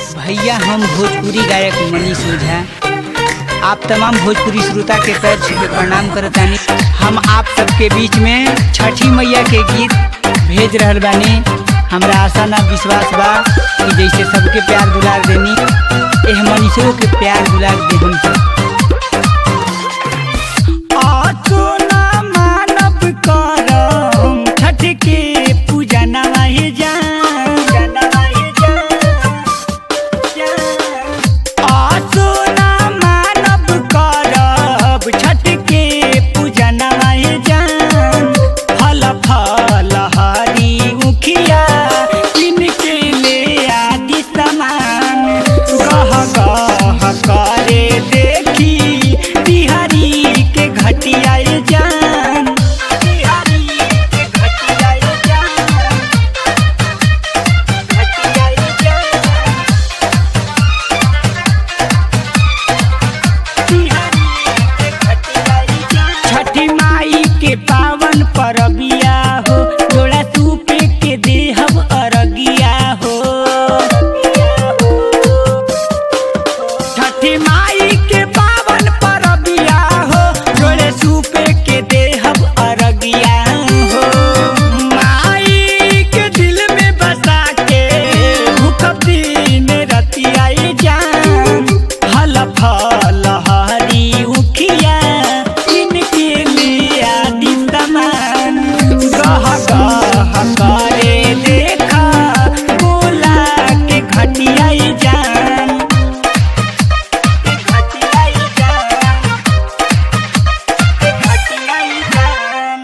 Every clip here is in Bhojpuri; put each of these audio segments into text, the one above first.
भैया हम भोजपुरी गायक मनीष ओझा आप तमाम भोजपुरी श्रोता के पैर छू के प्रणाम करतानी हम आप सबके बीच में छठी मैया के गीत भेज रहल बानी हमरा आशा ना विश्वास बा कि जैसे सबके प्यार दुलार देनी एह मनीषों के प्यार दुलार दे हम सब आसोना मानव करम छठ के पूजा नवाहे जान आसोना मानव करब छठ के पूजा नवाहे जान फल फल हरी उखिया इनके ले आदि समान गह गह करे देखी बिहारी के घटिया जान बिहारी के घटिया जान घटिया जान छठी माई के पावन परबिया हो जोड़ा सूपे के देहब अरगिया हो छठी माई के पावन परबिया हो जोड़े सूपे के देहब अरगिया हो माई के दिल में बसा के भूखब दिन रतिया जान फल फल हरी उखिया इनके लिए आदि समान गह गह करे देखा बोला के घटिया जान के घटिया जान के घटिया जान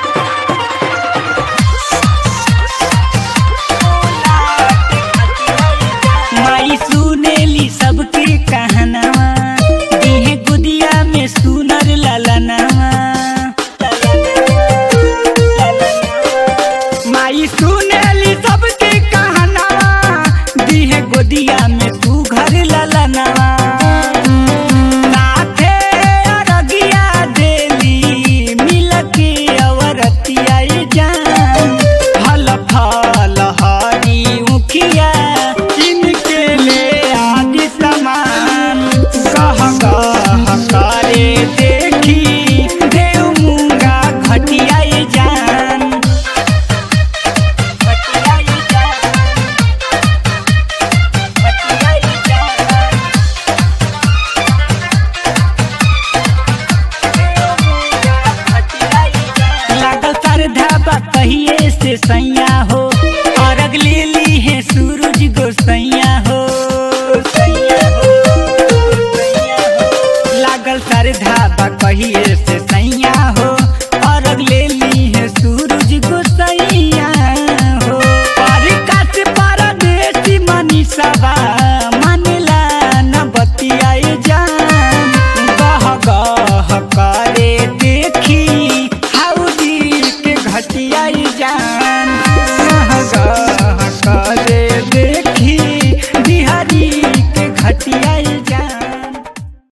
माई सुनेली सबके कहनावा दीहे गुदिया में सुनर ललनावा माई सुनेली सबके कहनावा दीहे गोदिया में तू घर ललनावा साथे अरगिया देली मिलके अवरतिया जान फल फल हरी उखिया इनके ले आदि समान कह कह करे देखी देव मुंगा घटिया जान घटिया जान घटिया जान लागल श्रद्धा बा कहिए से सैया हो और अगले ली है सूरज गोसैया हो लागल श्रद्धा बा कहिए से सैया हो और अगले ली है सूरज गोसैया हो परिकास परदेसी मनीषावा मानेला न बतियाए जान गह गह करे देखी हाउदी के घटिया